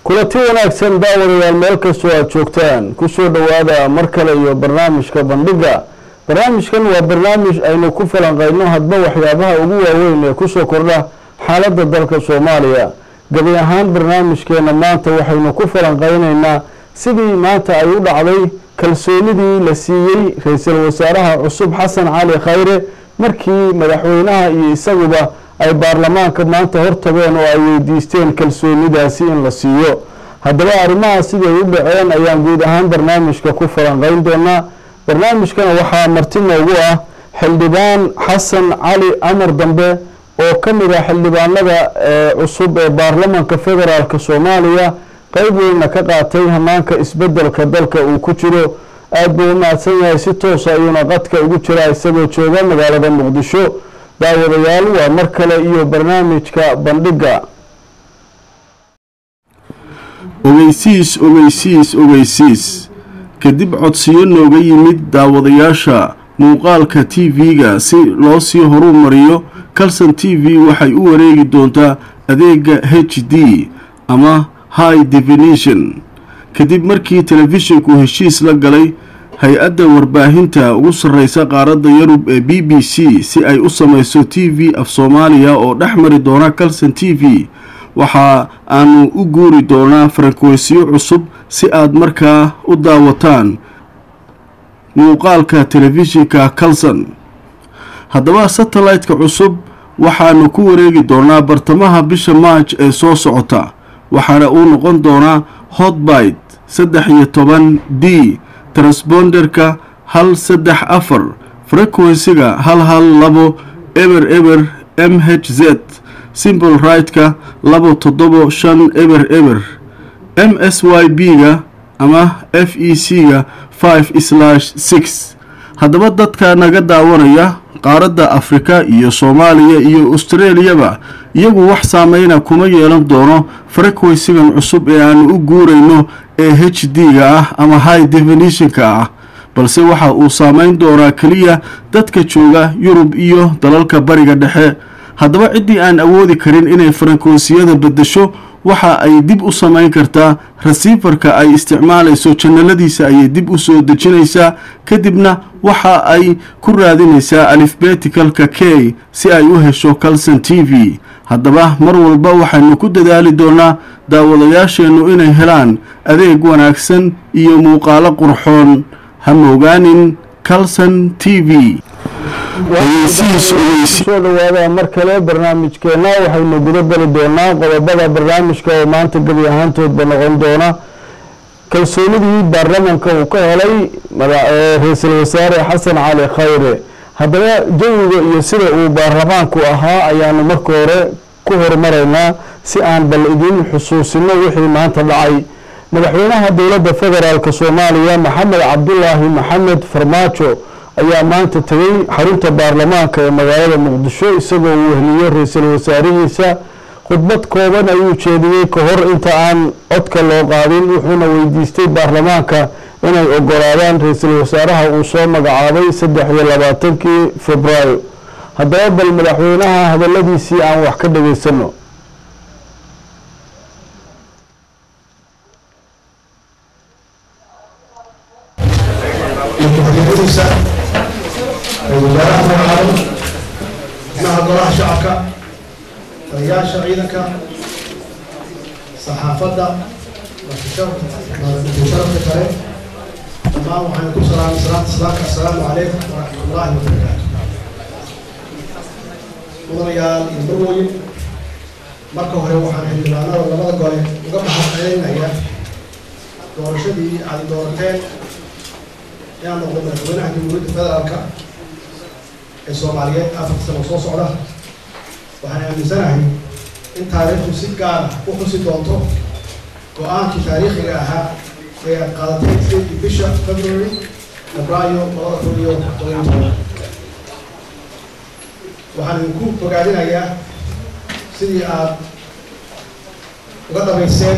kulanti wanaagsan daawadayaal meel kastoo aada joogtaan kusoo dhowaada mar kale iyo barnaamijka bandhiga barnaamijkan waa barnaamij aynu ku falanqeyno hadba waxyaabaha ugu waaweyn ee kusoo kordha xaaladda dalka soomaaliya gabi ahaan barnaamijkeena maanta waxaynu ku falanqeyneynaa sidii maanta ay u dhacday kalsoonidii la siiyey ra-iisul wasaaraha cusub xasan cali khayre markii madaxweynaha iyo isaguba ay baarlamaanka maanta hortageen oo ay weydiisteen kalsoonidaasi in la siiyo haddaba arrimaha siday u dhaceen ayaan guud ahaan barnaamijka ku falanqeyn doonaa barnaamijkana waxaa marti noogu ah xildhibaan xasan cali amar dambe oo ka mid ah xildhibaanada cusub ee baarlamaanka federaalk soomaaliya qeyb weynna ka qaatay hanaanka isbedelka dalka uu ku jiro aada buu u mahadsan yahay si toosa ayuuna qadka ugu jiraa isagoo jooga magaalada muqdisho daawadayaal waa mar kale iyo barnaamijka bandhiga ogeysiis ogeysiis ogeysiis kadib codsiyo nooga yimid daawadayaasha muuqaalka t v-ga si loo sii horu mariyo calson t v waxay u wareegi doontaa adeega h d ama high definition kadib markii telefishinku heshiis la galay hay-adda warbaahinta ugu sarreysa qaaradda yurub ee b b c si ay u samayso t v af soomaaliya oo dhex mari doona calson t v waxa aanu u guuri doonaa farankweysiyo cusub si aad markaa u daawataan muuqaalka telefishinka calson haddaba satellite-ka cusub waxaanu ku wareegi doonaa bartamaha bisha maaj ee soo socota waxaana uu noqon doonaa hotbite saddex iyo toban d transponderka hal saddex afar frequensiga hal hal labo eber eber m h z simbol right-ka labo toddobo shan eber eber m s y b-ga ama f e c-ga five slash six haddaba dadka naga daawanaya qaaradda afrika iyo soomaaliya iyo australiyaba iyagu wax saameyna kuma yeelan doono frequensigan cusub ee aanu u guurayno ee h d-ga ah ama high definitionka ah balse waxa uu saameyn doonaa keliya dadka jooga yurub iyo dalalka bariga dhexe haddaba ciddii aan awoodi karin inay farankonsiyada beddesho waxa ay dib u samayn kartaa rasiifarka ay isticmaalayso janaladiisa ayay dib u soo dejinaysaa kadibna waxa ay ku raadinaysaa alifbeticalka k si ay u hesho calson t v haddaba mar walba waxaynu ku dadaali doonaa daawadayaasheennu inay helaan adeeg wanaagsan iyo muuqaalo qurxoon ha moogaanin calson t v soo dhawaada mar kale barnaamijkeena waxaynu guda geli doonaa qodobada barnaamijka oo maanta gebi ahaantoodba noqon doona kalsoonidii baarlamanka uu ka helay ra-iisul wasaare xasan cali khayre haddaba jawiga iyo sida uu baarlamaanku ahaa ayaanu marka hore ku horumaraynaa si aan bal idin xusuusino wixii maanta dhacay madaxweynaha dowladda federaalk soomaaliya maxamed cabdulaahi maxamed farmaajo ayaa maanta tegey xarunta baarlamaanka ee magaalada muqdisho isagoo uu wehliyo ra-iisul wasaarihiisa khudbad kooban ayuu jeediyey ka hor inta aan codka loo qaadin wuxuuna weydiistay baarlamaanka inay ogolaadaan ra-iisul wasaaraha uu soo magacaabay saddex iyo labaatankii februaayo haddaba bal madaxweynaha hadaladiisii aan wax ka dhageysano wasaaraha magacaabay xubnaha golaha shacabka taliyaasha ciidanka saxaafadda sharafka kale dhammaan waxaan ku salaamay salaanta islaamka assalaamu calaykum waraxmatullaahi wabarakaatu mudanayaal iyo marwoyin marka hore waxaan xildhibaanada labada gole uga mahadcelinaya doorashadii aad doorateen inaan noqdo madaxweynaha jamhuuriyadda federaalka ee soomaaliyeed afarta sano soo socda waxaan aaminsanahay in taariikhdu si gaara u xusi doonto go-aankii taariikhiga ahaa ee aad qaadatay sideedii bisha february febraayo labada kun iyo todobiyo toban waxaan idinku bogaadinayaa sidii aad uga dhabayseen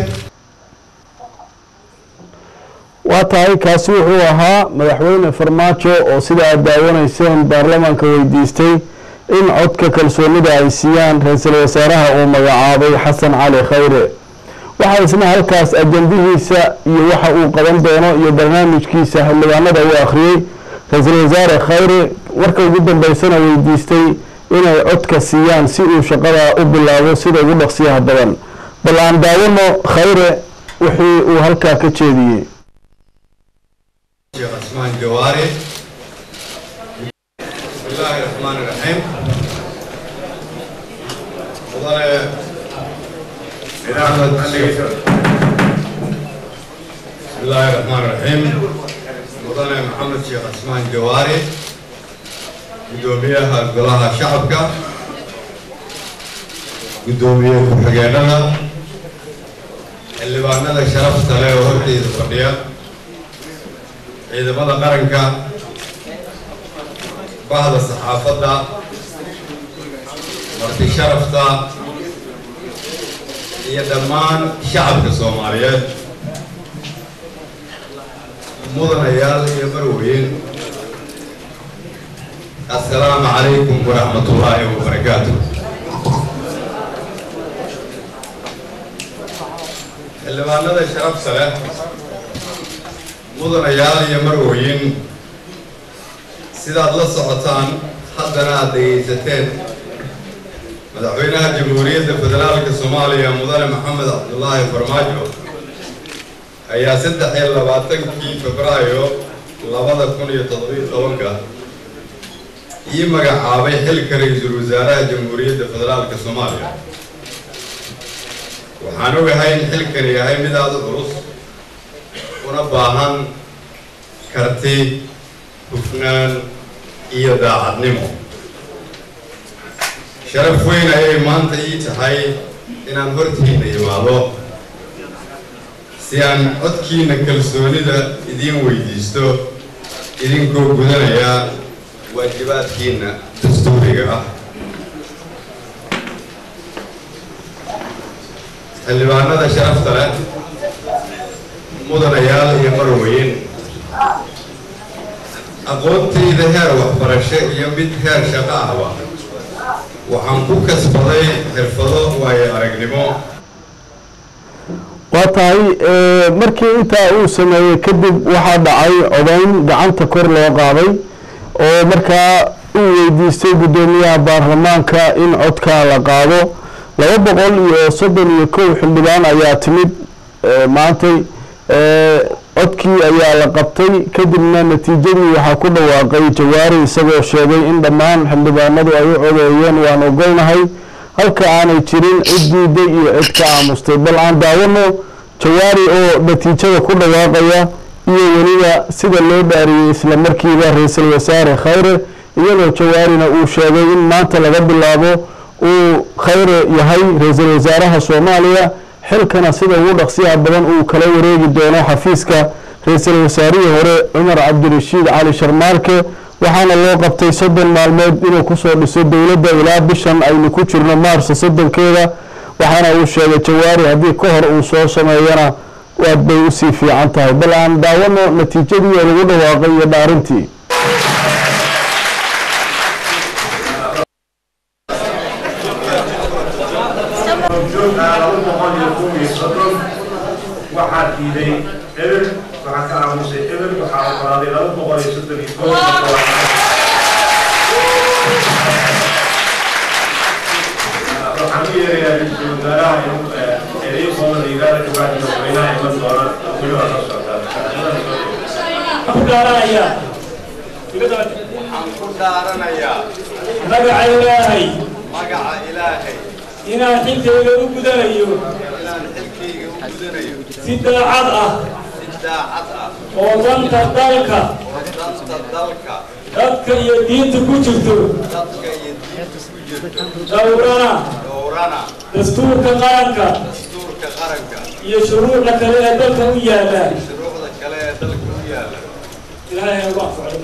waa tahay kaasi wuxuu ahaa madaxweyne farmaajo oo sida aad daawanayseen baarlamaanka weydiistay in codka kalsoonida ay siiyaan ra-iisul wasaaraha uu magacaabay xasan cali khayre waxaa isna halkaas ajandihiisa iyo waxa uu qaban doono iyo barnaamijkiisa xildhibaanada uu akhriyey ra-iisul wasaare khayre warka ugu dambeysana weydiistay inay codka siiyaan si uu shaqada u bilaabo sida ugu dhaqsiyaha badan bal aan daawano khayre wixii uu halkaa ka jeediyey شيخ عثمان جواري بسم الله الرحمن الرحيم وضل إدارة بسم الله الرحمن الرحيم وضل محمد شيخ عثمان جواري قدوميها قلاها شعبك قدومية كحقيننا اللي بعنا شرف سلاي وهرتي الفردية ciidamada qaranka bahda saxaafadda marti sharafta iyo dhammaan shacabka soomaaliyeed mudanayaal iyo marweyn assalaamu calaykum waraxmatullaahi wabarakaatu xildhibaanada sharafta leh mudanayaal iyo marweyn sidaad la socotaan haddana aad dhegaysateen madaxweynaha jamhuuriyadda federaalka soomaaliya mudane maxamed cabdulaahi farmaajo ayaa saddex iyo labaatankii febraayo labada kun iyo toddobiyo tobanka ii magacaabay xilka ra-iisul wasaaraha jamhuuriyadda federaalka soomaaliya waxaan ogahay in xilkani yahay mid aada u culus una baahan karti hufnaan iyo daacadnimo sharaf weyn ayay maanta ii tahay inaan hortiina imaado si aan codkiina kalsoonida idiin weydiisto idinkoo gudanaya waajibaadkiina dastuuriga ah xildhibaanada sharafta leh mudanayaal iyo marweyn aqoontayda heer waxbarasho iyo mid heer shaqo ahba waxaan ku kasbaday xirfado waayo aragnimo waa tahay markii intaa uu sameeyey kadib waxaa dhacay codayn gacanta kor loo qaaday oo markaa uu weydiistay guddoomiyaha baarlamaanka in codkaa la qaado laba boqol iyo soddon iyo kow xildhibaan ayaa timid maantay codkii ayaa la qabtay kadibna natiijadii waxaa ku dhawaaqay jawaari isagoo sheegay in dhammaan xildhibaanadu ay u codeeyeen waan ogolnahay halka aanay jirin cid diiday iyo cid ka aamustay bal aan daawano jawaari oo natiijada ku dhawaaqaya iyo weliba sida loo dhaariyey isla markiiba ra-iisul wasaare khayre iyadoo jawaarina uu sheegay in maanta laga bilaabo uu khayre yahay ra-iisul wasaaraha soomaaliya xilkana sida ugu dhaqsiyaha badan uu kala wareegi doono xafiiska ra-iisul wasaarihii hore cumar cabdirashiid cali sharmaarke waxaana loo qabtay soddon maalmood inuu kusoo dhiso dowladda ilaa bishan aynu ku jirno maarso soddonkeeda waxaana uu sheegay jawaari haddii ka hor uu soo sameeyana waad bay usii fiican tahay bal aan daawano natiijadii oo lagu dhawaaqay iyo dhaarintii waxaa diiday eber waxaa ka aamusay eber waxaa oggolaaday laba boqol iyo soddon iyo kow waxaan u yeerayaa ra-iisul wasaaraha inuu ereyo kooban la yidhaahdo kabacdi madaxweynaha iman doona weliba soo socdaa ku dhaaranayaa waxaan ku dhaaranayaa magaca ilaahay magaca ilaahay inaan xilkayga u gudanayo inaan xilkayga u gudanayo si daacad ah si daacad ah oo danta dalka oo danta dalka dadka iyo diinta ku jirto dadka iyo diinta ku jirto dhowrana dhowrana dastuurka qaranka dastuurka qaranka iyo shuruucda kale ee dalka u yaalla shuruucda kale ee dalka u yaala ilaahay ha ugu anfaco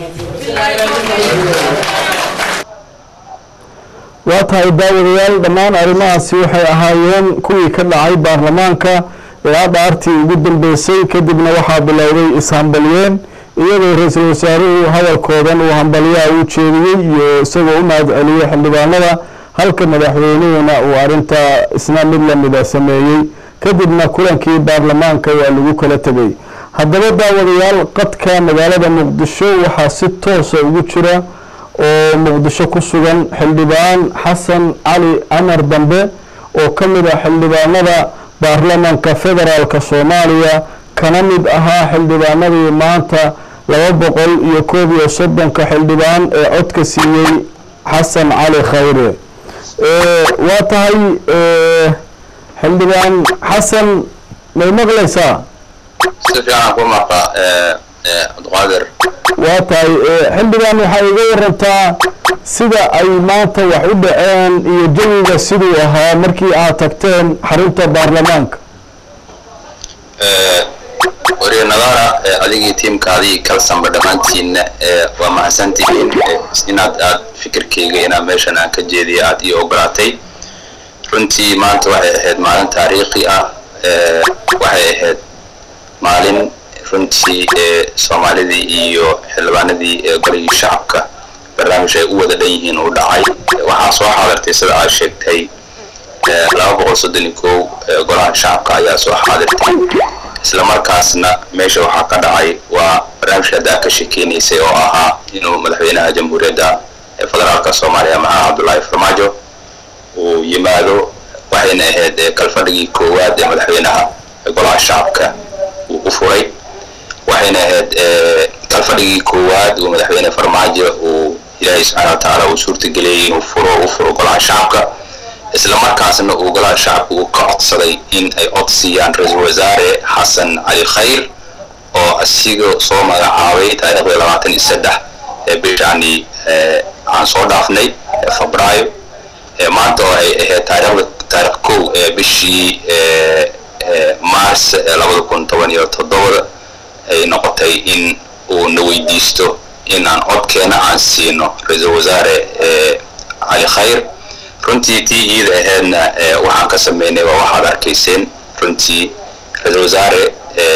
waa tahay daawadayaal dhammaan arrimahaasi waxay ahaayeen kuwii ka dhacay baarlamaanka ilaa dhaartii ugu dambeysay kadibna waxaa bilowday is-hambalyeen iyadoo ra-iisul wasaaruhu hadalkoodan uu hambalyaha uu jeediyey iyo isagoo u mahad celiyey xildhibaanada halka madaxweynehuna uu arrinta isna mid lamida sameeyey kadibna kulankii baarlamaanka waa lagu kala tegay haddaba daawadayaal qadka magaalada muqdisho waxaa si toosa ugu jira oo muqdisho ku sugan xildhibaan xasan cali camar dambe oo ka mid ah xildhibaanada baarlamaanka federaalk soomaaliya kana mid ahaa xildhibaanadii maanta laba boqol iyo koob iyo soddonka xildhibaan ee codka siiyey xasan cali khayre waa tahay xildhibaan xasan may maqlaysaa si fiican ku maqa cabdiqaadir waa tahay xildhibaan waxaa iga warantaa sida ay maanta wax u dhaceen iyo jawiga siduu ahaa markii aad tagteen xarunta baarlamaanka wariye nadaara adigii tiimkaadii kalsanba dhammaantiinna waa mahadsantihiin inaad aad fikirkayga inaad meeshan aan ka jeediya aad ii ogolaatay runtii maanta waxay ahayd maalin taariikhi ah waxay ahayd maalin runtii soomaalidii iyo xildhibaanadii golihii shacabka barnaamij ay u wada dhan yihiin uu dhacay waxaa soo xaadirtay sida aad sheegtay laba boqol soddon iyo kow golaha shacabka ayaa soo xaadirtay isla markaasna meesha waxaa ka dhacay waa barnaamijka hadda ka sheekeynaysay oo ahaa inuu madaxweynaha jamhuuriyadda federaalka soomaaliya maxamed cabdullaahi farmaajo uu yimaado waxayna ahayd kalfadhigii koowaad ee madaxweynaha golaha shacabka uu u furay waxayna ahayd kalfadhigii koowaad uu madaxweyne farmaajo uu ilaahay subxaana wa tacaala uu suurtageliyey inuu furo u furo golaha shacabka isla markaasna uu golaha shacabka uu ka codsaday in ay cod siiyaan ra-iisul wasaare xasan cali khayr oo asiga soo magacaabay taariikhda labaatan iyo saddex ee bishani aan soo dhaafnay febraayo maanta oo ay ahayd taariikhda taarikh kow ee bishii mars labada kun toban iyo toddobada ay noqotay in uu na weydiisto in aan codkeena aan siino ra-iisul wasaare cali khayr runtii tii iida ahaydna waxaan ka sameynay waa waxaad arkayseen runtii ra-iisul wasaare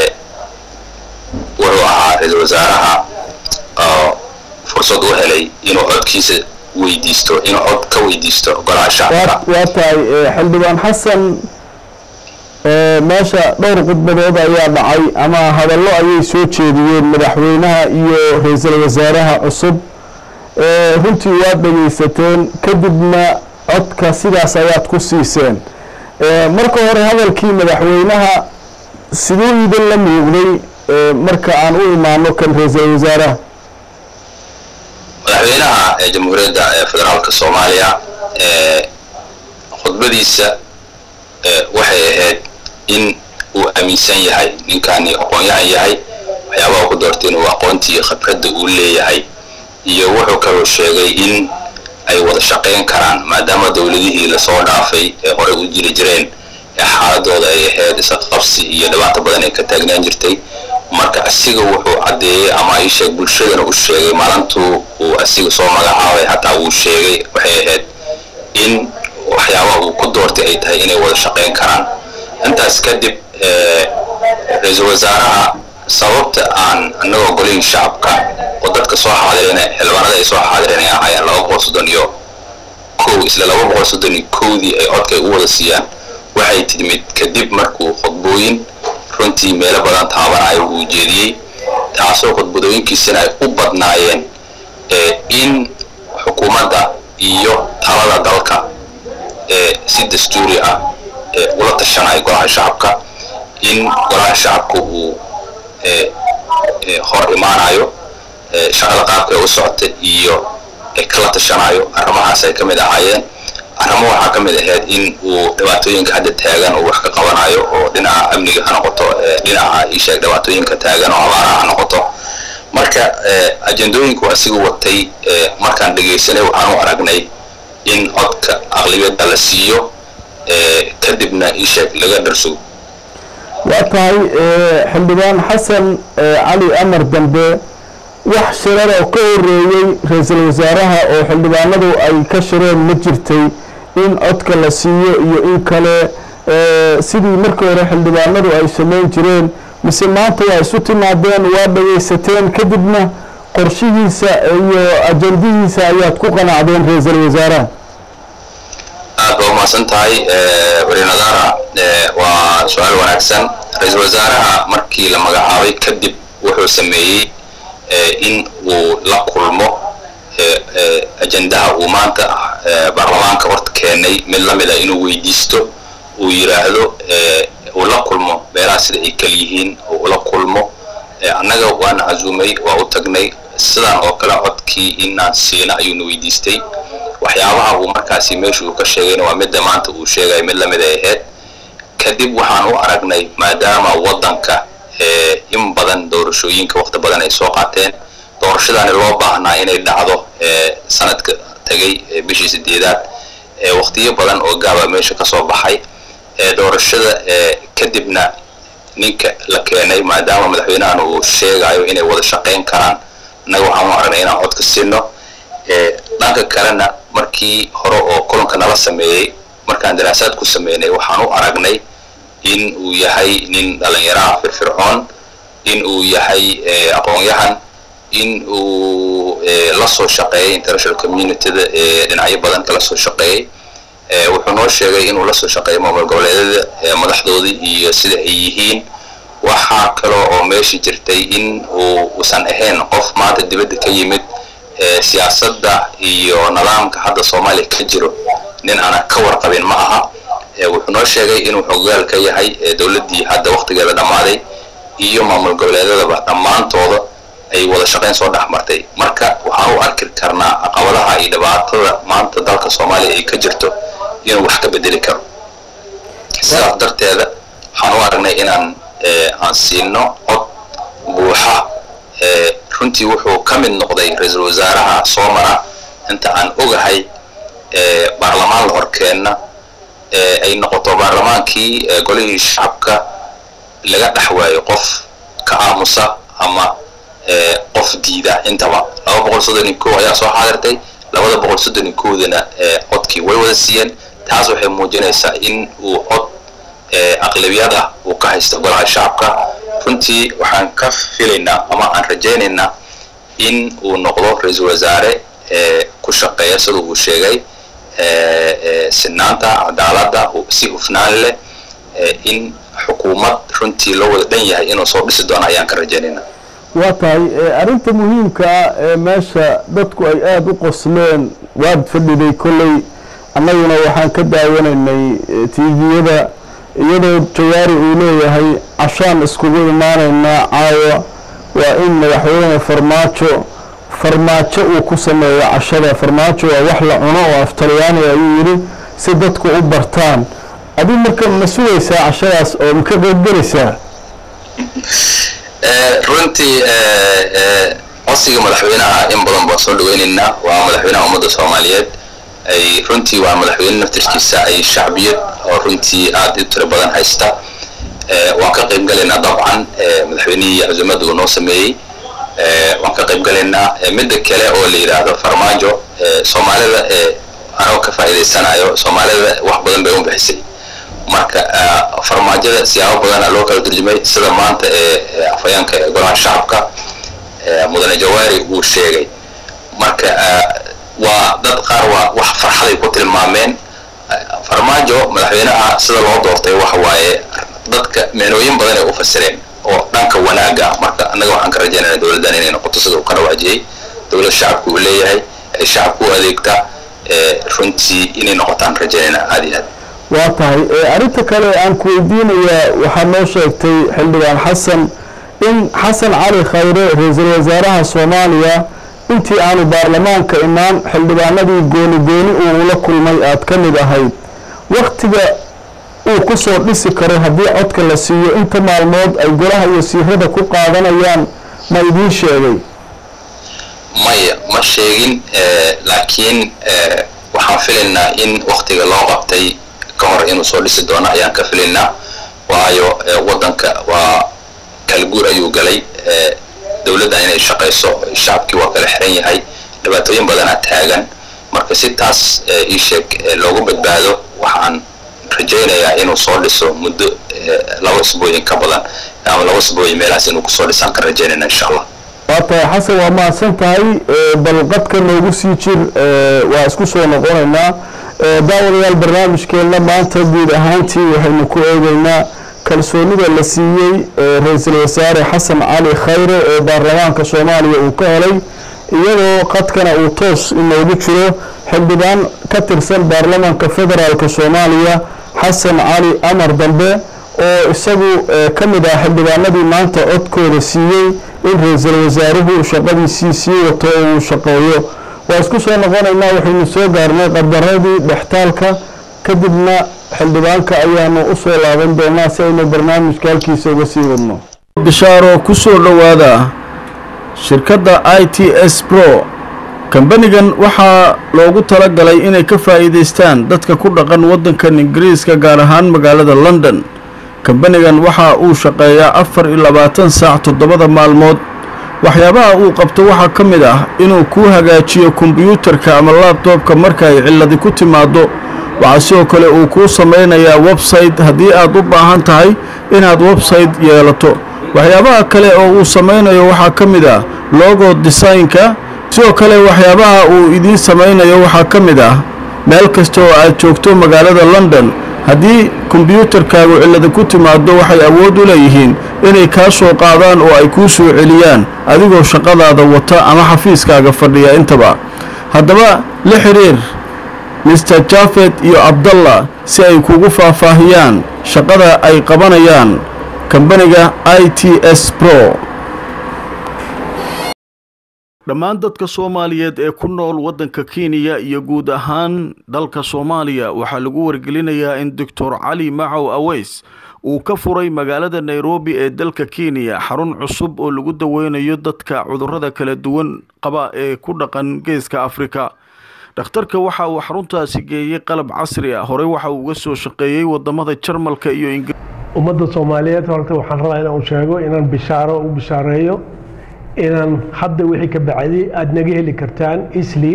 wuxuu ahaa ra-iisul wasaaraha oo fursad u helay inuu codkiisa weydiisto inuu cod ka weydiisto golaha shacabka waa tahay xildhibaan xasan meesha dhowr khudbadood ayaa dhacay ama hadallo ayay soo jeediyeen madaxweynaha iyo ra-iisul wasaaraha cusub runtii waad dhegaysateen kadibna codka sidaas ayaad ku siiseen marka hore hadalkii madaxweynaha siduu idin la muuqday marka aan u imaano kan ra-iisul wasaaraha madaxweynaha jamhuuriyadda federaalka soomaaliya khudbadiisa waxay ahayd in uu aaminsan yahay ninkani aqoon-yahan yahay waxyaabaha ku doortay inuu aqoontii khibradda uu leeyahay iyo wuxuu kaloo sheegay in ay wada shaqayn karaan maadaama dowladihii lasoo dhaafay ee horey u jiri jireen ee xaaladooda ay ahayd isqabsi iyo dhibaato badan ay ka taagnaan jirtay marka asiga wuxuu caddeeyey ama isheeg bulshadana u sheegay maalintuu uu asiga soo magacaabay hataa wuu sheegay waxay ahayd in waxyaabaha uu ku doortay ay tahay inay wada shaqayn karaan intaas kadib ra-iisul wasaaraha sababta aan annagoo golihii shacabka oo dadka soo xaadireen xildhibaanada ay soo xaadireen ay ahaayeen laba boqol soddon iyo kow isla laba boqol soddon iyo kowdii ay codka ay u wada siiyaan waxay timid kadib markuu khudbooyin runtii meelo badan taabanayo uu jeediyey taasoo khudbadooyinkiisina ay u badnaayeen in xukuumadda iyo talada dalka si dastuuri ah ula tashanayo golaha shacabka in golaha shacabka uu hor imaanayo shaqada qaabka ee u socota iyo kala tashanayo arrimahaas ay ka mid ahaayeen arrimo waxaa ka mid ahayd in uu dhibaatooyinka hadda taagan uu wax ka qabanayo oo dhinaca amniga ha noqoto dhinaca isheeg dhibaatooyinka taagan oo abaaraha ha noqoto marka ajendooyinku asiga watay markaan dhegaysanay waxaan u aragnay in codka aqlibiyadda la siiyo kadibna isheeg laga dharsugo waa tahay xildhibaan xasan cali amar dambe wax shirar oo ka horeeyey ra-iisul wasaaraha oo xildhibaanadu ay ka shireen ma jirtay in codka la siiyo iyo in kale sidii markii hore xildhibaanadu ay samayn jireen mise maanta waa isu timaadeen waa dhagaysateen kadibna qorshihiisa iyo ajandihiisa ayaad ku qanacdeen ra-iisul wasaaraha aad baa umahadsan tahay weli nadaara Eh, waa su-aal wanaagsan ra-iisul wasaaraha markii la magacaabay kadib wuxuu sameeyey eh, in uu la kulmo eh, eh, ajendaha uu maanta eh, baarlamaanka horta keenay mid la mid a inuu weydiisto uu yidhaahdo eh, uu la kulmo meelaha sida ay kal yihiin oo ula kulmo Eh, annaga waana casuumay waa u tagnay sidaan oo kale codkii inaan siina ayuuna weydiistay waxyaabaha uu markaasi meesha uu ka sheegayna waa midda maanta uu sheegay mid lamid ay ahayd kadib waxaan u aragnay maadaama waddanka eh, in badan doorashooyinka waqti badan ay soo qaateen doorashadaani loo baahnaa inay dhacdo eh, sanadka tagay eh, bishii sideedaad eh, waqtiyo badan oo gaaba meesha ka soo baxay eh, doorashada eh, kadibna ninka la keenay maadaama madaxweynahan uu sheegayo inay wada shaqayn karaan annaga waxaan u aragnay inaan codka siino Eh, dhanka kalena markii hore oo kulanka nala sameeyey markaan daraasaad ku sameynay waxaan u aragnay in uu yahay nin dhalinyaraha firfircoon in uu yahay eh, aqoon-yahan in uu eh, la soo shaqeeyay international communityda ee dhinacyo badan kala soo shaqeeyey Eh, wuxuu noo sheegay inuu la soo shaqeeyo maamul goboleedyada eh, madaxdoodii iyo sida ay yihiin waxaa kaloo oo meesha jirtay in uu usan ahayn qof maanta dibadda ka yimid eh, siyaasadda iyo nidaamka hadda soomaaliya ka jiro nin aanan ka warqabin ma aha Eh, wuxuu noo sheegay inuu xogaal ka yahay eh, dowladdii hadda waqtigeeda dhammaaday iyo maamul goboleedyadaba dhammaantooda ay wada shaqayn soo dhex martay marka waxaan u arki karnaa caqabadaha iyo dhibaatada maanta dalka soomaaliya ay ka jirto inuu wax ka bedeli karo sidaas darteeda waxaan u aragnay inaan eh, aan siino cod buuxa eh, runtii wuxuu ka mid noqday ra-iisul wasaaraha soo mara inta aan ogahay eh, baarlamaan la horkeenna eh, ay noqoto baarlamaankii eh, golihii shacabka laga dhex waayo qof ka aamusa ama eh, qof diida intaba laba boqol soddon iyo kow ayaa soo xaadirtay labada boqol soddon iyo kowdana eh, codkii way wada siiyeen taas waxay muujinaysaa in uu cod eh, aqlabiyad ah uu ka haysto golaha shacabka runtii waxaan ka filaynaa ama aan rajaynaynaa in uu noqdo ra-iisul wasaare eh, ku shaqeeya sida uu sheegay eh, eh, sinaanta cadaaladda u- si hufnaan leh eh, in xukuumad runtii loo wada dhan yahay inuu soo dhisi doono ayaan ka rajaynaynaa waa tahay eh, arrinta muhiimka ah ee meesha dadku ay aada u qosleen waad fadhiday kolley annaguna waxaan ka daawanaynay eh, tviyada iyadoo jawaari uu leeyahay cashaan iskugu imaanaynaa caawa waa in madaxweyne farmaajo farmaajo uu ku sameeyo cashada farmaajo waa wax la cuno oo af talyaani ayuu yidhi si dadku u bartaan adigu marka ma sugaysaa cashadaas oo ma ka qaybgelaysaa Eh, runtii eh, eh, codsiga madaxweynaha in badan baan soo dhaweynaynaa waa madaxweynaha ummadda soomaaliyeed ay runtii waa madaxweyne naftirkiisa ay shacbiyad oo runtii aad u tiro badan haysta Eh, waan ka qayb galaynaa dabcan eh, madaxweynihii casuumadda uu noo sameeyey Eh, waan ka qayb galaynaa Eh, midda kale oo la yidhaahdo farmaajo eh, soomaalida eh, anoo ka faa'iidaysanayo soomaalida wax badan bay u bixisay marka ah, farmaajada siyaabo badana loo kala turjumay sida maanta ee ee afhayeenka ee golaha shacabka ee mudane jawaari uu sheegay marka ah, waa dad qaar waa wax farxaday ku tilmaameen Ah, farmaajo madaxweynaha sida loo doortay waxa waaye dadka meenooyin badan ay u fasireen oo dhanka wanaaga ah marka annaga waxaan ka rajaynaynaa dowladdan inay noqoto sida uu ka rawaajiyey dowlad shacabku uu leeyahay ay shacabku u adeegta ee runtii inay noqotaan rajaynaynaa aad iyo aad waa tahay ee arrinta kale aan ku weydiinayaa waxaa noo sheegtay xildhibaan xasan in xasan cali khayre ra-iisul wasaaraha soomaaliya intii aanu baarlamaanka imaan xildhibaanadii gooni gooni uu ula kulmay aad ka mid ahayd waktiga uu ku soo dhisi karo haddii codka la siiyo inta maalmood ay golaha iyo siirada ku qaadanayaan ma idiin sheegay maya ma sheegin eh, laakiin eh, waxaan filaynaa in waktiga loo qabtay ka hor inuu soo dhisi doono ayaan ka filaynaa waayo eh, waddanka waa kala guur ayuu galay eh, dowladda inay shaqayso shacabkii waa kala xiran yahay dhibaatooyin badanaa taagan marka si taas eh, ii sheeg eh, loogu badbaado waxaan rajaynayaa inuu soo dhiso muddo eh, laba isbooyin ka badan ama laba isbooyin meelahaas inuu kusoo dhisaan ka rajaynayna insha allah waa tahay xasan waa mahadsan tahay ee, bal qadka noogu sii jir ee, waa isku soo noqonaynaa daawadayaal barnaamijkeenna maanta guud ahaantii waxaynu ku eegeynaa kalsoonida la siiyey ra-iisul wasaare xasan cali khayre ee baarlamaanka soomaaliya uu ka helay iyadoo qadkana uu toos inoogu jiro xildhibaan ka tirsan baarlamaanka federaalk soomaaliya xasan cali amar dambe oo isagu ka mid ah xildhibaanadii maanta codkooda siiyey in ra-iisul wasaaruhu shaqadiisii sii wato oo uu shaqeeyo waa isku soo noqonaynaa waxaynu soo gaarnay qadaradii dhextaalka kadibna xildhibaanka ayaanu u soo laaban doonaa si aynu barnaamijka halkiisa uga sii wadno bishaaro ku soo dhowaada shirkadda i t s pro kambanigan waxaa loogu tala galay inay ka faa'iidaystaan dadka ku dhaqan waddankan ingiriiska gaar ahaan magaalada london kambanigan waxa uu shaqeeyaa afar iyo labaatan saac toddobada maalmood waxyaabaha uu qabto waxaa ka mid ah inuu kuu hagaajiyo kombiyuutarka ama laabtoobka marka ay cilladi ku timaaddo waxaa sidoo kale uu kuu samaynayaa website haddii aad u baahan tahay inaad website yeelato waxyaabaha kale oo uu samaynayo waxaa ka mid ah logo desaynka sidoo kale waxyaabaha uu idiin samaynayo waxaa ka mid ah meel kasta oo aad joogto magaalada london haddii kombiyuutarkaagu cillada ku timaaddo waxay awood u leeyihiin inay kaa soo qaadaan oo ay kuu soo celiyaan adigoo shaqadaada wata ama xafiiskaaga fadhiya intaba haddaba la xidhiir mister jafet iyo abdallah si ay kugu faahfaahiyaan shaqada ay qabanayaan kambaniga i t s pro dhammaan dadka soomaaliyeed ee ku nool waddanka kenya iyo guud ahaan dalka soomaaliya waxaa lagu wargelinayaa in doctor cali macow aweys uu ka furay magaalada nairobi ee dalka kenya xarun cusub oo lagu daweynayo dadka cudurrada kala duwan qaba ee ku dhaqan geeska afrika dhakhtarka waxa uu xaruntaasi geeyey qalab casri ah horey waxa uu uga soo shaqeeyey wadamada jarmalka iyo ingiriis ummadda soomaaliyeed horta waxaan rabaa inaan sheego inaan bishaaro u bishaareeyo inaan hadda wixii ka bacday aada naga heli kartaan isli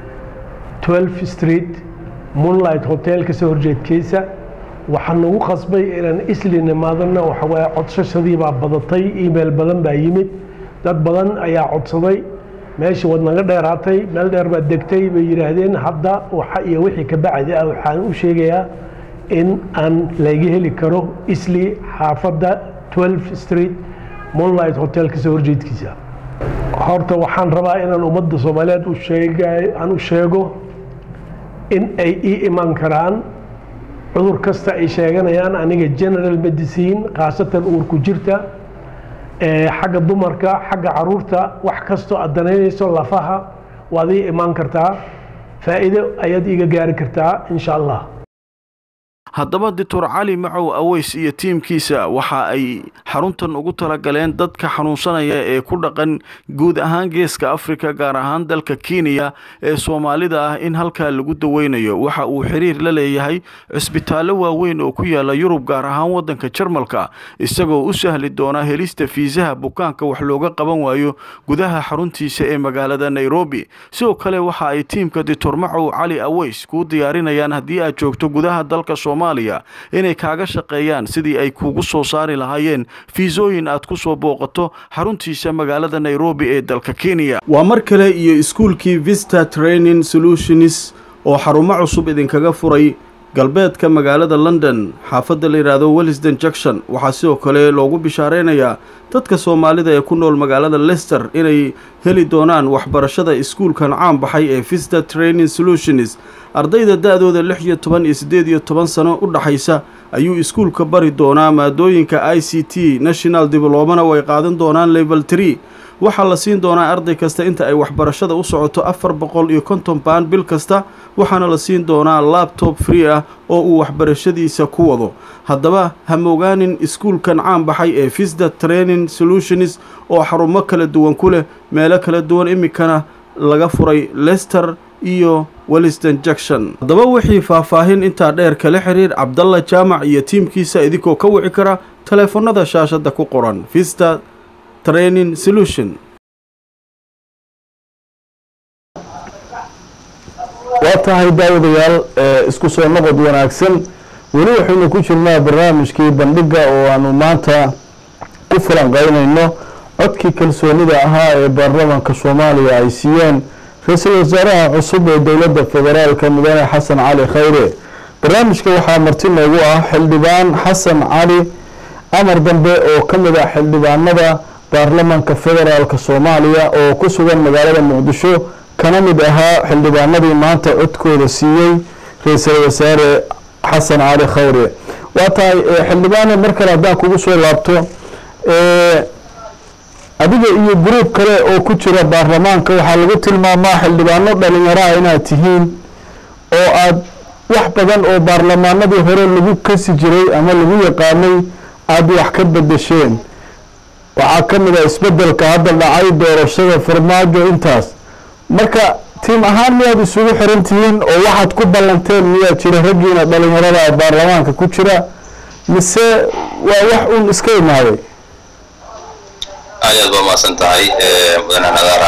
12 street moonlight hotel kasoo horjeedkiisa waxaa nagu qasbay inaan isli nimaadana waxawaaye codsashadii baa badatay email badan baa yimid dad badan ayaa codsaday meeshii waad naga dheeraatay meel dheer baad degtay bay yidhaahdeen hadda waxa iyo wixii ka bacdi ah waxaan u sheegayaa in aan laga heli karo isli xaafadda 12 street moonlight hotel kasoo horjeedkiisa horta waxaan rabaa inaan ummadda soomaaliyeed u sheega aan u sheego in ay ii iman karaan cudur kasta ay sheeganayaan aniga general medicine khaasatan uurku jirta xagga dumarka xagga caruurta wax kastoo aad danaynayso lafaha waad ii imaan kartaa faa'iido ayaad iiga gaari kartaa insha allah haddaba doctor cali macow aweys iyo tiimkiisa waxa ay xaruntan ugu talagaleen dadka xanuunsanaya ee ku dhaqan guud ahaan geeska afrika gaar ahaan dalka kenya ee soomaalida ah in halkaa lagu daweynayo waxa uu xiriir la leeyahay cisbitaallo waaweyn oo ku yaala yurub gaar ahaan waddanka jarmalka isagoo u sahli doona helista fiisaha bukaanka wax looga qaban waayo gudaha xaruntiisa ee magaalada nairobi sidoo kale waxa ay tiimka doctor macow cali aweys kuu diyaarinayaan haddii aad joogto gudaha dalka inay kaaga shaqeeyaan sidii ay kuugu soo saari lahaayeen fiisooyin aad ku soo booqato xaruntiisa magaalada nairobi ee dalka kenya waa mar kale iyo iskuulkii vista training solutions oo xarumo cusub idinkaga furay galbeedka magaalada london xaafadda la yidhaahdo wellisden junction waxaa sidoo kale loogu bishaareynayaa dadka soomaalida ee ku nool magaalada lester inay heli doonaan waxbarashada iskuulkan caan baxay ee vista training solutions ardayda da-dooda lix iyo toban iyo siddeed iyo toban sano u dhaxaysa ayuu iskuulka bari doonaa maadooyinka i c t national diblomana way qaadan doonaan level tree waxaa la siin doonaa arday kasta inta ay waxbarashada u socoto afar boqol iyo konton baan bil kasta waxaana la siin doonaa labtob free ah oo uu waxbarashadiisa ku wado haddaba ha mogaanin iskuulkan caan baxay ee visda training solutions oo xarumo kala duwan ku leh meelo kala duwan iminkana laga furay lester iyo welliston junction haddaba wixii faahfaahin intaa dheer kala xiriir cabdalla jaamac iyo tiimkiisa idinkoo ka wici kara taleefannada shaashadda ku qoran vista training solution waa tahay daawadayaal isku soo noqod wanaagsan weli waxaynu ku jirnaa barnaamijkii bandhiga oo aanu maanta ku falanqeynayno codkii kalsoonida ahaa ee baarlamaanka soomaaliya ay siiyeen ra-iisul wasaaraha cusub ee dowladda federaalka mudane xasan cali khayre barnaamijka waxaa marti noogu ah xildhibaan xasan cali amar dambe oo ka mid ah xildhibaanada baarlamanka federaalka soomaaliya oo ku sugan magaalada muqdisho kana mid ahaa xildhibaanadii maanta codkooda siiyey ra-iisul wasaare xasan cali khayre waa tahay xildhibaane mar kale haddaan kugu soo laabto adiga iyo gruub kale oo ku jira baarlamaanka waxaa lagu tilmaamaa xildhibaano dhalinyaraha inaad tihiin oo aad wax badan oo baarlamaanadii hore lagu kasi jiray ama lagu yaqaanay aada wax ka bedesheen waxaa ka mid ah isbedelka hadda dhacay doorashada farmaajo intaas marka tiim ahaan miyaad isugu xiran tihiin oo waxaad ku ballanteen miyaa jira raggiina dhalinyarada baarlamaanka ku jira mise waa wax uun iska imaaday aad aad baa mahadsan tahay mudane nadaara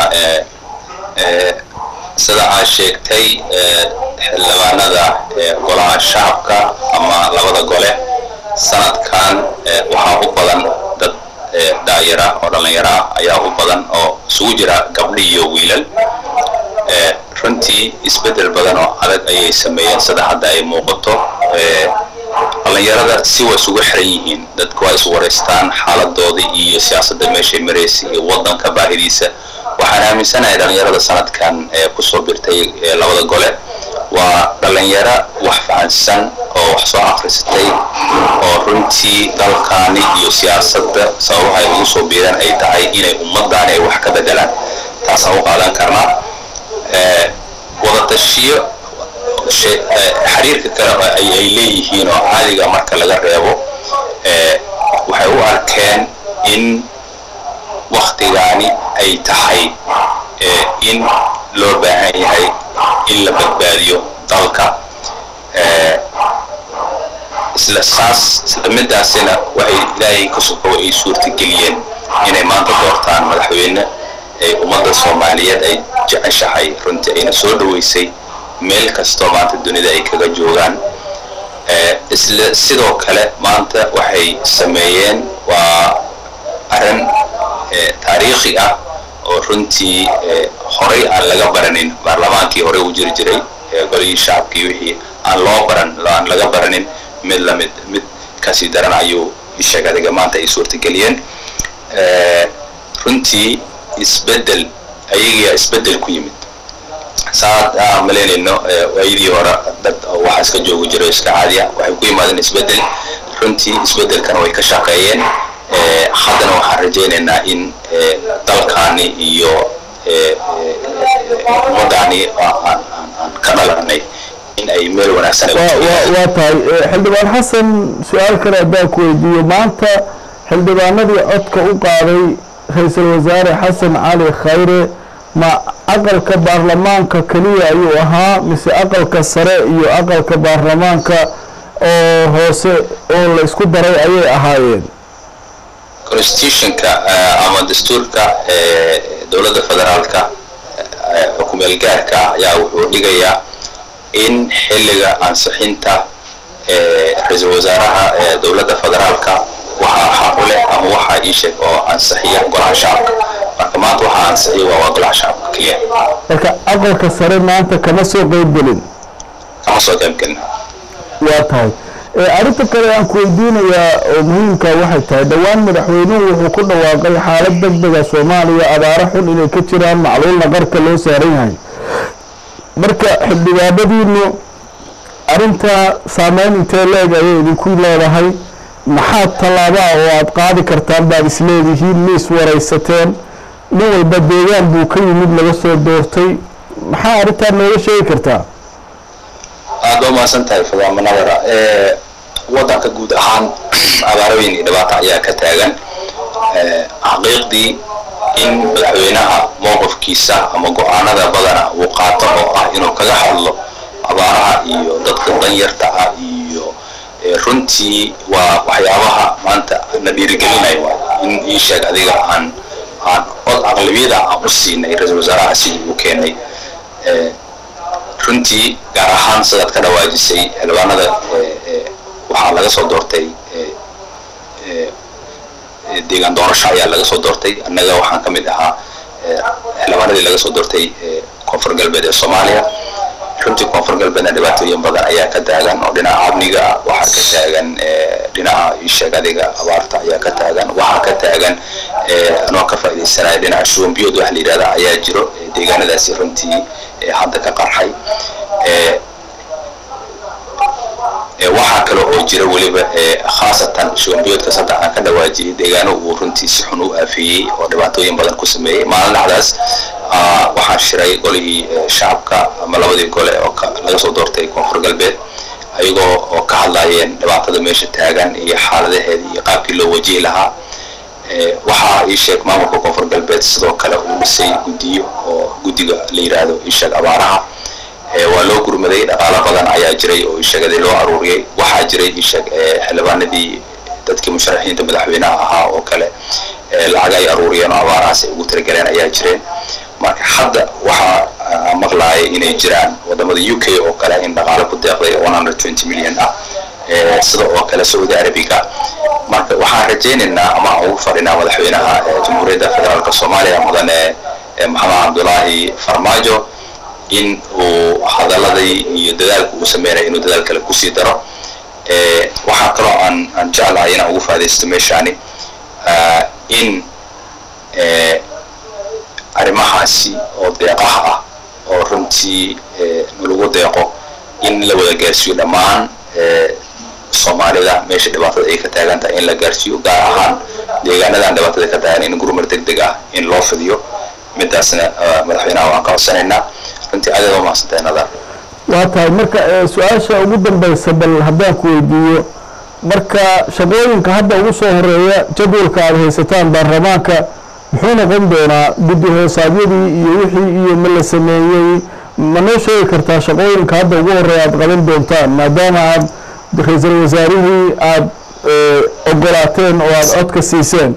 sida aad sheegtay xildhibaanada golaha shacabka ama labada gole sanadkan waxaa u badan dad daayara oo dhallinyara ayaa u badan oo isugu jira gabdhi iyo wiilal runtii isbeddel badan oo adag ayay sameeyeen sida hadda ay muuqato dhallinyarada si waa isugu xiran yihiin dadku waa is wareystaan xaaladoodii iyo siyaasadda meeshay maraysa iyo waddanka baahidiisa waxaan aaminsanahay dhallinyarada sanadkan ee kusoo birtay labada gole waa dhallinyaro wax fahansan oo wax soo akhristay oo runtii dalkaani iyo siyaasadda sababaha ay ugu soo biiraan ay tahay inay ummaddaani ay wax ka bedelaan taasaan u qaadan karnaa wadatashiyo xiriirka kale ay leeyihiin oo caadiga marka laga reebo waxay u arkeen in waktigaani ay tahay in loo baahan yahay in la badbaadiyo dalka isla saas isla midaasina waxay ilaahay ka sokow ay suurtageliyeen inay maanta doortaan madaxweyne ay ummadda soomaaliyeed ay jeceshahay runtii ayna soo dhaweysay meel kastoo maanta dunida ay kaga joogaan isla sidoo kale maanta waxay sameeyeen waa arrin taariikhi ah oo runtii horay aan laga baranin baarlamaankii horey u jiri jiray golihii shacabkii wixii aan loo baran aan laga baranin mid lamid mid kasii daran ayuu isheeg adiga maanta ay suurtageliyeen runtii isbeddel ayagiyaa isbeddel ku yimid saad aan malaynayno waayadii hore dad waxa iska joogi jiro iska caadiya waxay ku yimaadeen isbeddel runtii isbeddelkana way ka shaqeeyeen haddana waxaan rajaynaynaa in dalkaani iyo ummadaani aan ka dhalanay in ay meel wanaagsan waa tahay xildhibaan xasan su-aal kale haddaan ku weydiiyo maanta xildhibaanadii codka u qaaday ra-iisul wasaare xasan cali khayre ma aqalka baarlamaanka keliya ayuu ahaa mise aqalka sare iyo aqalka baarlamaanka oo hoose oo la isku daray ayay ahaayeen constitutionka ama dastuurka dowladda federaalka xukumeel gaarka ayaa wuxuu dhigayaa in xilliga ansixinta ra-iisul wasaaraha dowladda federaalka waxaa xaq u leh ama waxaa ii sheeg oo ansixiya golaha shacabka marka maanta waxaa ansixiya waa waa golaha shacabka keliya marka aqalka sare maanta kama soo qeybgelin kama soo qaybgelin waa tahay arrinta kale aan ku weydiinayaa oo muhiimka waxay tahay dhowaan madaxweynuhu wuxuu ku dhawaaqay xaalad deg dega soomaaliya abaaro xun inay ka jiraan macluulna qarka loo saaran yahay marka xildhibaanadiinu arrintaa saameyn intee leeg ayay idinku leedahay maxaa tallaabaa oo aada qaadi kartaan baad isleedihiin ma iswaraysateen nin walba deegaan buu ka yimid laga soo doortay maxaa arrintaa nooga sheegi kartaa aada waa mahadsan tahay fadaama nadara waddanka guud ahaan abaarooyin iyo dhibaato ayaa ka taagan xaqiiqdii in madaxweynaha mowqifkiisa ama go-aanada badana uu qaato oo ah inuu kaga hadlo abaaraha iyo dadka danyarta ah iyo runtii waa waxyaabaha maanta na dhiirigelinaya waay in ii sheeg adiga aan aan od aqlabiyada aan u siinay ra-iisul wasaaraha sidii uu keenay runtii gaar ahaan sidaad ka dhawaajisay xildhibaanada waxaa laga soo doortay deegaan doorasho ayaa laga soo doortay annaga waxaan ka mid ahaa xildhibaanadii laga soo doortay koonfur galbeed ee soomaaliya runtii koonfur galbeedna dhibaatooyin badan ayaa ka taagan oo dhinaca amniga ah waxaa ka taagan dhinaca isheeg adiga abaarta ayaa ka taagan waxaa ka taagan anoo ka faaidaysanaya dhinaca shuumbiyood waxa la yidhahda ayaa jiro deegaanadaasi runtii hadda ka qarxay waxaa kale oo jira weliba khaasatan shuumbiyoodka saddex aan ka dhawaajiyay deegaano uu runtii si xun u aafeeyey oo dhibaatooyin badan ku sameeyey maalin dhacdaas waxaan shiray golihii shacabka ama labadii gole oo laga soo doortay koonfur galbeed ayagoo oo ka hadlayeen dhibaatada meesha taagan iyo xaaladaheeda iyo qaabkii loo wajihi lahaa waxaa ii sheeg maamulka koonfur galbeed sidoo kale uu dhisay guddiyo oo guddiga la yidhaahdo ii sheeg abaaraha waa loo gurmaday dhaqaalo badan ayaa jiray oo isheegadii loo aruuriyey waxaa jiray isheeg xildhibaanadii dadkii musharaxiinta madaxweynaha ahaa oo kale lacag ay aruuriyeen oo abaarahaas ay ugu talagaleen ayaa jireen marka hadda waxaa maqlaaya inay jiraan wadamada u k oo kale in dhaqaalo ku deeqday million ah sida oo kale sacuudi arabiga marka waxaan rajaynaynaa ama aan ugu fadhinaa madaxweynaha jamhuuriyadda federaalk soomaaliya mudane maxamed cabdulaahi farmaajo in uu hadaladii iyo dadaalka uu sameynaya inuu dadaal kale kusii daro waxaa kaloo aan aan jeclahay inaan ugu faadaysto meeshaani in arrimahaasi oo deeqaha ah oo runtii nalagu deeqo in la wada gaarsiiyo dhammaan soomaalida meesha dhibaatada ay ka taagan tahay in la gaarsiiyo gaar ahaan deegaanadan dhibaatada ka taagan in gurmar deg deg ah in loo fidiyo midaasna madaxweynaha waan ka codsanaynaa runtii aad aad umahadsantahay nadar waa tahay marka su-aasha ugu dambaysa bal haddaan ku weydiiyo marka shaqooyinka hadda ugu soo horeeya jadwalka aada haysataan baarlamaanka muxuu noqon doonaa guddi hoosaadyadii iyo wixii iyo ma la sameeyey ma noo sheegi kartaa shaqooyinka hadda ugu horeeya aada qaban doontaan maadaama aad ra-iisul wasaarihii aada ogolaateen oo aada codka siiseen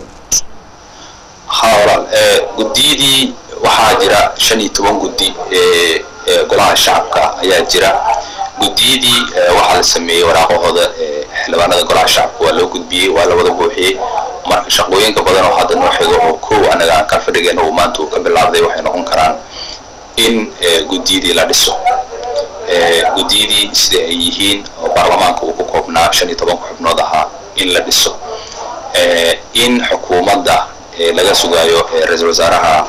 ha walaal guddiyadii waxaa jira shan iyo toban guddi golaha shacabka ayaa jira guddiyadii waxaa la sameeyey waraaqahooda xildhibaanada golaha shacabka waa loo gudbiyey waa la wada buuxiyey marka shaqooyinka badan oo hadda noo xigo oo kow anaga aan ka fadhigeen uu maanta uu ka bilaabday waxay noqon karaan in guddiyadii la dhiso guddiyadii sida ay yihiin oo baarlamaanka uu ku koobnaa shan iyo tobanka xubnood ahaa in la dhiso in xukuumadda laga sugaayo ra-iisul wasaaraha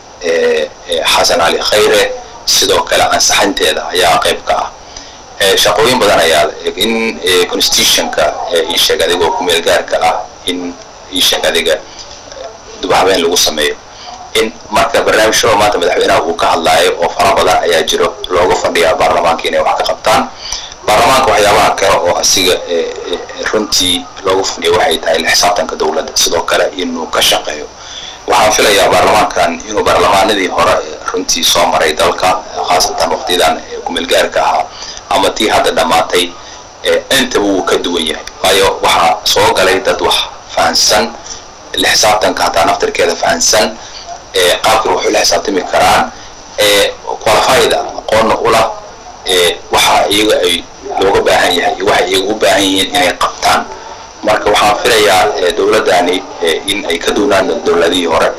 xasan cali khayre sidoo kale ansaxinteeda ayaa qayb ka ah shaqooyin badan ayaa in constitutionka isheeg adigoo kumeel gaarka ah in isheeg adiga dubahabeen lagu sameeyo in marka barnaamijyada maanta madaxweynaha uu ka hadlaayo oo fara badan ayaa jiro looga fadhiyaa baarlamaanka inay wax ka qabtaan baarlamaanka waxyaabaha kale oo asiga runtii looga fadhiya waxay tahay la xisaabtanka dowladda sidoo kale inuu ka shaqeeyo waxaan filayaa baarlamaankan inuu baarlamaanadii hore runtii soo maray dalka khaasatan waqtiyadan kumeelgaarka ahaa ama tii hadda dhammaatay intaba wuu ka duwan yahay waayo waxaa soo galay dad wax fahansan la xisaabtanka hataa naftirkeeda fahansan qaabkii waxay la xisaabtami karaan qualified aqoonna ula waxa iyaga ay looga baahan yahay iyo waxay iyaga u baahan yihiin inay qabtaan marka waxaan filayaa dowladdani in ay ka duunaan dowladihii hore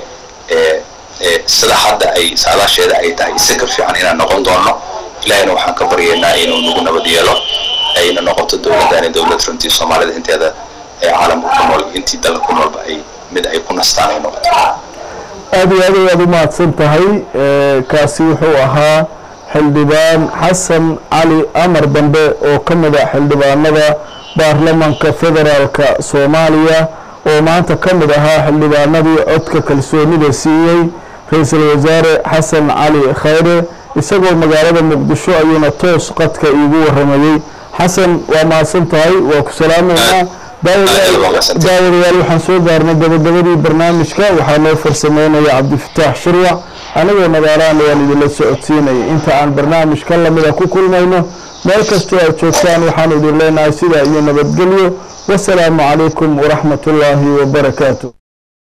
sida hadda ay saadaasheeda ay tahay si ka fiican inaan noqon doono ilaahina waxaan ka baryaynaa inuu nagu nabad yeelo ayna noqoto dowladdani dowlad runtii soomaalida inteeda ee caalamka ku nool intii dalka ku noolba ay mid ay ku nastaan ay noqoto aada iyo aad ayaad u mahadsan tahay kaasi wuxuu ahaa xildhibaan xasan cali amar dambe oo ka mid a xildhibaanada baarlamanka federaalka soomaaliya oo maanta ka mid ahaa xildhibaanadii codka kalsoonida siiyey ra-iisul wasaare xasan cali khayre isagoo magaalada muqdisho ayuuna toos qadka iigu waramayey xasan waa mahadsan tahay waa ku salaameynaa daawadayaal waxaan soo gaarnay gabagabadii barnaamijka waxaa noo farsameynaya cabdifataax shirwac anigoo nagaalaana waan idinla socodsiinaya inta aan barnaamij ka lamida ku kulmayno meel kastoo aad joogtaan waxaan idin leenahay sidaa iyo nabadgelyo wasalaamu calaykum waraxmat ullaahi wabarakaatu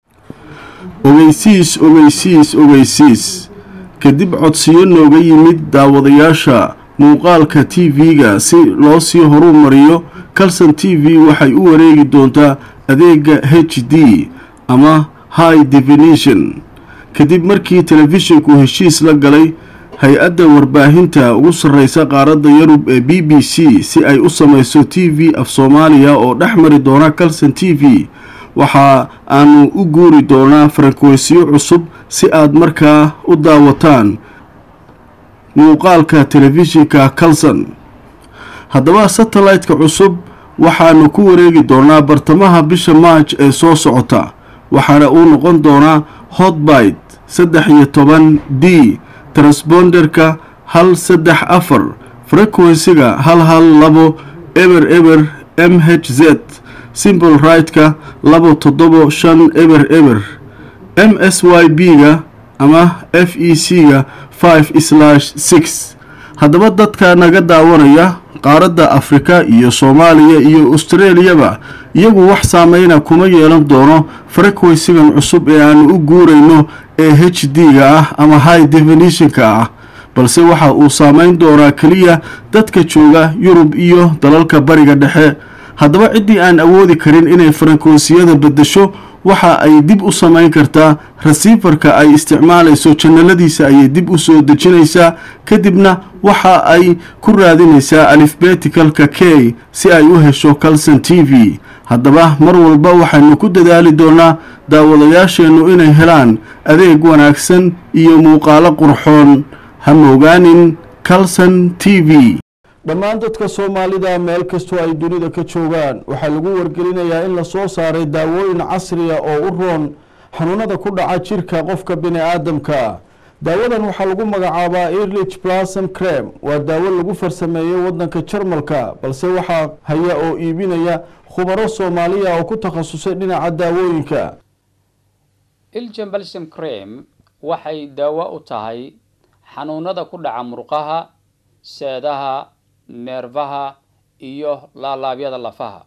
ogeysiis ogeysiis ogeysiis kadib codsiyo nooga yimid daawadayaasha muuqaalka t v-ga si loo sii horu mariyo calson t v waxay u wareegi doontaa adeega h d ama high definition kadib markii telefishinku heshiis la galay hay-adda warbaahinta ugu sarreysa qaaradda yurub ee b b c si ay u samayso t v af soomaaliya oo dhex mari doona calson t v waxa aanu u guuri doonaa farankweysiyo cusub si aad markaa u daawataan muuqaalka telefishinka calson haddaba satellite-ka cusub waxaanu ku wareegi doonaa bartamaha bisha maaj ee soo socota waxaana uu noqon doonaa hotbite saddex iyo toban d transponderka hal saddex afar frequensiga hal hal labo eber eber m h z simbol right-ka labo toddobo shan eber eber m s y b ga ama f e c ga five slash six haddaba dadka naga daawanaya qaaradda afrika iyo soomaaliya iyo australiyaba iyagu wax saameyna kuma yeelan doono frequensigan cusub ee aanu u guurayno ee h d ga ah ama high definitionka ah balse waxa uu saameyn doonaa keliya dadka jooga yurub iyo dalalka bariga dhexe haddaba ciddii aan awoodi karin inay farankonsiyada beddesho waxa ay dib u samayn kartaa rasiifarka ay isticmaalayso janaladiisa ayay dib u soo dejinaysaa kadibna waxa ay ku raadinaysaa alifbeticalka k si ay u hesho calson t v haddaba mar walba waxaynu ku dadaali doonaa daawadayaasheennu inay helaan adeeg wanaagsan iyo muuqaalo qurxoon ha moogaanin calson t v dhammaan dadka soomaalida meel kastoo ay dunida ka joogaan waxaa lagu wargelinayaa in la soo saaray daawooyin casriya oo u roon xanuunada ku dhaca jirka qofka bini aadamka daawadan waxaa lagu magacaabaa erlich blassom crem waa daawo lagu farsameeyey wadanka jarmalka balse waxaa haya oo iibinaya khubaro soomaaliya oo ku takhasusay dhinaca daawooyinka iljan balsam crem waxay daawo u tahay xanuunada ku dhaca murqaha seedaha neerfaha iyo laalaabyada lafaha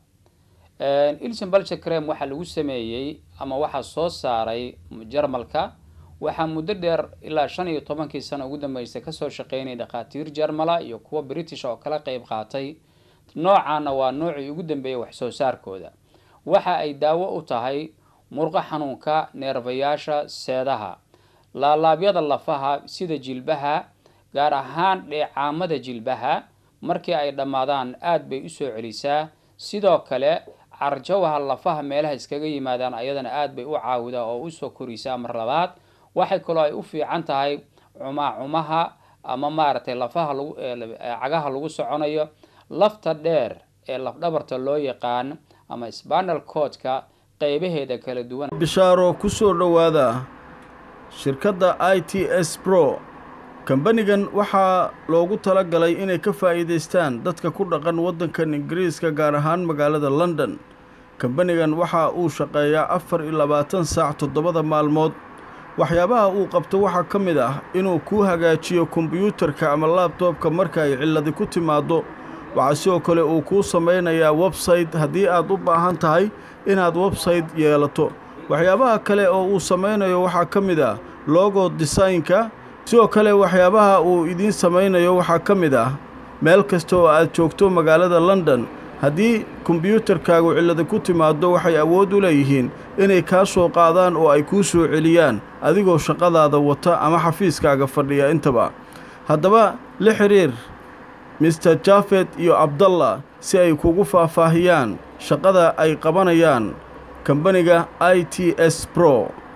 ilson balsha crem waxaa lagu sameeyey ama waxaa soo saaray jarmalka waxaa muddo dheer ilaa shan iyo tobankii sano ugu dambeysay kasoo shaqeynaya dhakhaatiir jarmala iyo kuwa british oo kala qeyb qaatay noocaana waa noocii ugu dambeeyay wax soo saarkooda waxa ay daawo u tahay murqo xanuunka neerfayaasha seedaha laalaabyada lafaha sida jilbaha gaar ahaan dheecaamada jilbaha markii ay dhammaadaan aada bay usoo celisaa sidoo kale carjawaha lafaha meelaha iskaga yimaadaan ayadana aada bay u caawidaa oo usoo korisaa mar labaad waxay kaloo ay u fiican tahay cumaacumaha ama maaragtay lafaha lagu cagaha lagu soconayo lafta dheer ee lafdhabarta loo yaqaan ama spanal codka qeybaheeda kala duwan bishaaro ku soo dhowaada shirkadda i t s bro kambanigan waxaa loogu tala galay inay ka faa'iidaystaan dadka ku dhaqan waddankan ingiriiska gaar ahaan magaalada london kambanigan waxa uu shaqeeyaa afar iyo labaatan saac toddobada maalmood waxyaabaha uu qabto waxaa ka mid ah inuu kuu hagaajiyo kombiyuutarka ama laabtoobka marka ay cilladi ku timaaddo waxaa sidoo kale uu kuu samaynayaa websayte haddii aad u baahan tahay inaad websayte yeelato waxyaabaha kale oo uu samaynayo waxaa ka mid ah logo desaynka sidoo kale waxyaabaha uu idiin samaynayo waxaa ka mid ah meel kasta oo aad joogto magaalada london haddii kombiyuutarkaagu cillada ku timaaddo waxay awood u leeyihiin inay kaa soo qaadaan oo ay kuu soo celiyaan adigoo shaqadaada wata ama xafiiskaaga fadhiya intaba haddaba la xidhiir mister jafet iyo abdallah si ay kugu faahfaahiyaan shaqada ay qabanayaan kambaniga i t s bro